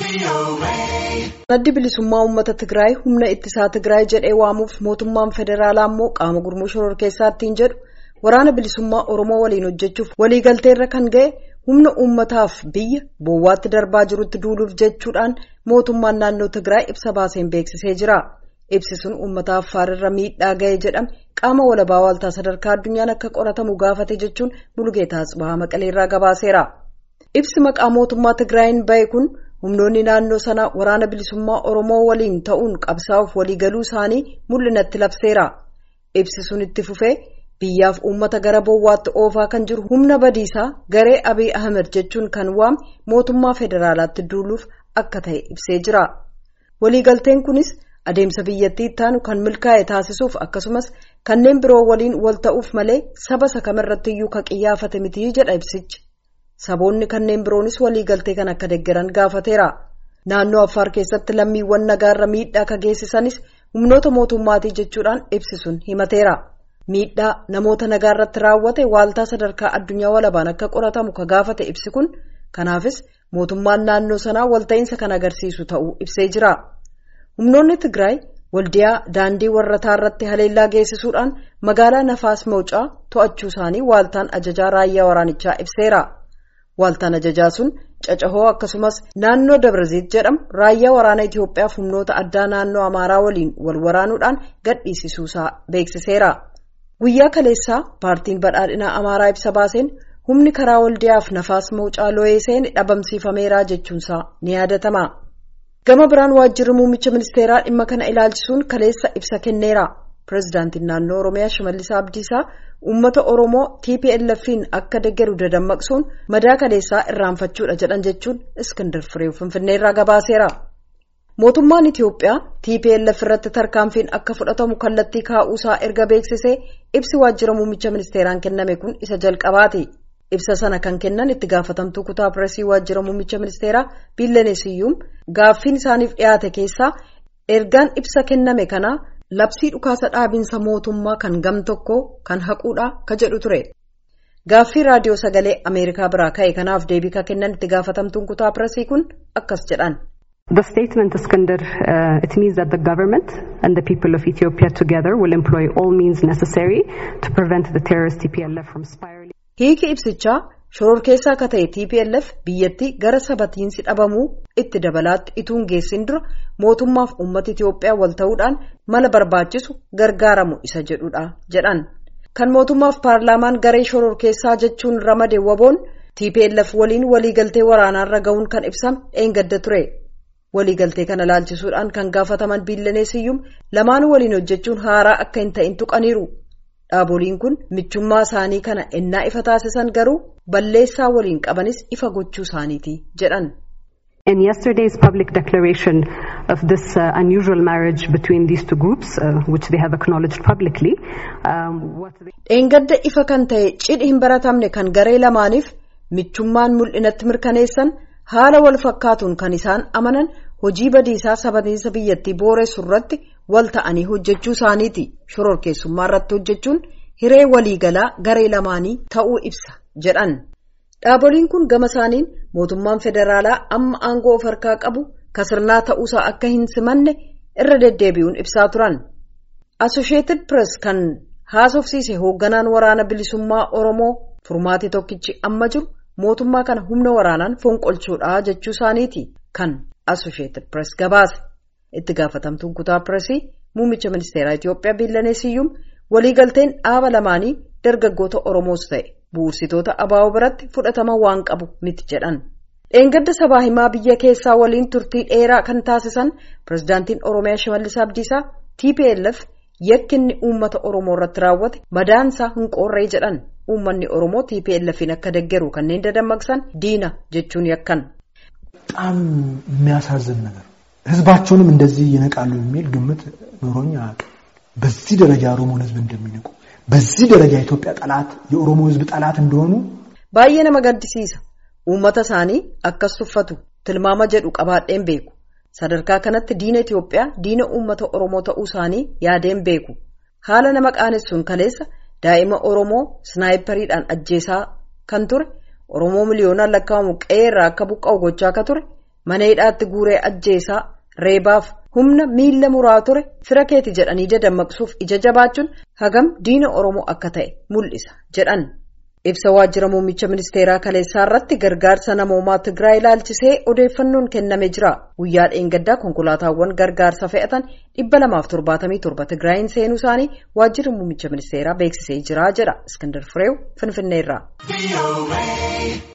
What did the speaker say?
Addi bilisummaa uummata Tigraay humna ittisaa Tigraay jedhee waamuuf mootummaan federaalaa immoo qaama gurmuu shororkeessaa ittiin jedhu waraana bilisummaa Oromoo waliin hojjechuuf waliigalteerra kan ga'e humna uummataaf biyya boowwaatti darbaa jirutti duuluuf jechuudhaan mootummaan naannoo Tigraay ibsa baaseen beeksisee jira. Ibsi sun uummata Affaarrirra miidhaa ga'e jedhame qaama walabaa waaltaa sadarkaa addunyaan akka qoratamu gaafate jechuun Mulugeetaa Tsibahaa Maqaleerraa gabaaseera. Ibsi maqaa mootummaa Tigraayin ba'e kun humnoonni naannoo sanaa waraana bilisummaa Oromoo waliin ta'uun qabsaa'uuf waliigaluu isaanii mul'inatti labseera. Ibsi sun itti fufee biyyaaf uummata gara boowwaatti oofaa kan jiru humna badiisaa garee Abiy Ahmed jechuun kan waame mootummaa federaalaatti duuluuf akka ta'e ibsee jira. Waliigalteen kunis adeemsa biyyattii ittaanu kan milkaa'e taasisuuf akkasumas kanneen biroo waliin wal ta'uuf malee saba isa kamirrattiyyuu ka qiyyaafate mitii jedha ibsichi. Saboonni kanneen biroonis waliigaltee kan akka deeggaran gaafateera. Naannoo Affaar keessatti lammiiwwan nagaarra miidhaa ka geessisanis humnoota mootummaatii jechuudhaan ibsi sun himateera. Miidhaa namoota nagaarratti raawwate waaltaa sadarkaa addunyaa walabaan akka qoratamu ka gaafate ibsi kun kanaafis mootummaan naannoo sanaa walta'iinsa kan agarsiisu ta'uu ibsee jira. Humnoonni Tigraay waldiyaa daandii warrataa irratti haleellaa geessisuudhaan magaalaa Nafaas Mawucaa to'achuu isaanii waaltaan ajajaa raayyaa waraanichaa ibseera. Waaltaan ajajaa sun cacahoo akkasumas naannoo Dabraziit jedhamu raayyaa waraana Itoophiyaaf humnoota addaa naannoo Amaaraa waliin wal waraanuudhaan gadhiisisuusaa beeksiseera. Guyyaa kaleessaa paartiin badhaadhinaa Amaaraa ibsa baaseen humni karaa waldiyaaf nafaas mawucaa looyee seene dhabamsiifameera jechuunsaa ni yaadatama. Gama biraan waajjirri muummicha ministeeraa dhimma kana ilaalchisuun kaleessa ibsa kenneera. Pireezidaantiin naannoo Oromiyaa Shimallis Abdiisaa uummata Oromoo TPLF'n akka deeggaru dadammaqsuun madaa kaleessaa irraanfachuudha jedhan jechuun Iskindar Firee Finfinneerraa gabaaseera. Mootummaan Itiyoophiyaa TPLF irratti tarkaanfiin akka fudhatamu kallattii kaa'uusaa erga beeksisee ibsi waajjira muummicha ministeeraan kenname kun isa jalqabaati. Ibsa sana kan kennan itti gaafatamtuu kutaa pireesii waajjira muummicha ministeeraa Biilleneesiyyuum gaaffiin isaaniif dhiyaate keessaa ergaan ibsa kenname kanaa labsii dhukaasa dhaabinsa mootummaa kan gam tokko kan haquudha ka jedhu ture. Gaaffii raadiyoo sagalee Ameerikaa biraa ka'e kanaaf deebii ka kennan itti gaafatamtuun kutaa pireesii kun akkas jedhan. The statement, Iskander, uh, it means that the government and the people of Ethiopia together will employ all means necessary to prevent the terrorist TPLF from spiraling. Hiiki ibsichaa shororkeessaa akka ta'e TPLF biyyattii gara sabatiinsi dhabamuu itti dabalaatti ituun geessin dura mootummaaf uummata Itoophiyaa wal ta'uudhaan mala barbaachisu gargaaramu isa jedhudha jedhan. Kan mootummaaf paarlaamaan garee shororkeessaa jechuun ramade waboon TPLF waliin waliigaltee waraanaarra ga'uun kan ibsame dheengadda ture. Waliigaltee kana laalchisuudhaan kan gaafataman biilleneesiyyuum lamaanuu waliin hojjechuun haaraa akka hin ta'in tuqaniiru. Dhaaboliin kun michummaa isaanii kana ennaa ifa taasisan garuu balleessaa waliin qabanis ifa gochuu isaaniiti jedhan. In yesterday's public declaration of this uh, unusual marriage between these two groups, uh, which they have acknowledged publicly, um, what they... Dheengadda ifa kan ta'e cidhi hin baratamne kan garee lamaaniif michummaan mul'inatti mirkaneessan haala wal fakkaatuun kan isaan amanan hojii badiisaa sabatiinsa biyyattii booressu irratti wal ta'anii hojjechuu isaaniiti. Shororkeessummaa irratti hojjechuun hiree waliigalaa garee lamaanii ta'uu ibsa jedhan. Dhaaboliin kun gama isaaniin mootummaan federaalaa amma aangoo of harkaa qabu kasirnaa ta'uusaa akka hin simanne irra deddeebi'uun ibsaa turan. Associated Press kan haasofsiise hoogganaan waraana bilisummaa Oromoo furmaati tokkichi amma jiru mootummaa kana humna waraanaan fonqolchuudha jechuu isaaniiti kan Associated Press gabaase. Itti gaafatamtuun kutaa pireesii muummicha ministeeraa Itoophiyaa Biillaneesiyyuum waliigalteen dhaaba lamaanii dargaggoota Oromoos ta'e bu'uursitoota abaaboo biratti fudhatama waan qabu miti jedhan. Dheengadda sabaa himaa biyya keessaa waliin turtii dheeraa kan taasisan pirezidaantiin Oromiyaa Shimallis Abdiisaa TPLF yakkinni uummata Oromoo irratti raawwate madaansaa hin qoorree jedhan uummanni Oromoo TPLFin akka deeggaru kanneen dadammaqsan diina jechuun yakkan. በጣም የሚያሳዝን ነገር ህዝባቸውንም እንደዚህ ይነቃሉ የሚል ግምት ኖሮኝ አያውቅም። በዚህ ደረጃ የኦሮሞን ህዝብ እንደሚንቁ በዚህ ደረጃ የኢትዮጵያ ጠላት የኦሮሞ ህዝብ ጠላት እንደሆኑ baay'ee nama gaddisiisa uummata isaanii akkas tuffatu tilmaama jedhu qabaadheen beeku sadarkaa kanatti diina Itoophiyaa diina uummata Oromoo ta'uu isaanii yaadeen beeku haala nama qaanessuun kaleessa daa'ima Oromoo snaayipariidhaan ajjeesaa kan ture Oromoo miliyoonaan lakkaa'amu qe'ee irraa akka buqqa'u gochaa akka ture mana hidhaatti guuree ajjeesaa reebaaf humna miila muraa ture fira keeti jedhanii dadammaqsuuf ija jabaachuun hagam diina oromoo akka ta'e mul'isa jedhan. ibsa waajjira muummicha ministeeraa kaleessaa irratti gargaarsa namoomaa tigraay ilaalchisee odeeffannoon kenname jira guyyaa dheengaddaa konkolaataawwan gargaarsa fe'atan dhibba lamaaf torbaatamii torba tigraayin seenuu isaanii waajjirri muummicha ministeeraa beeksisee jira jedha iskandar fireew finfinneerraa.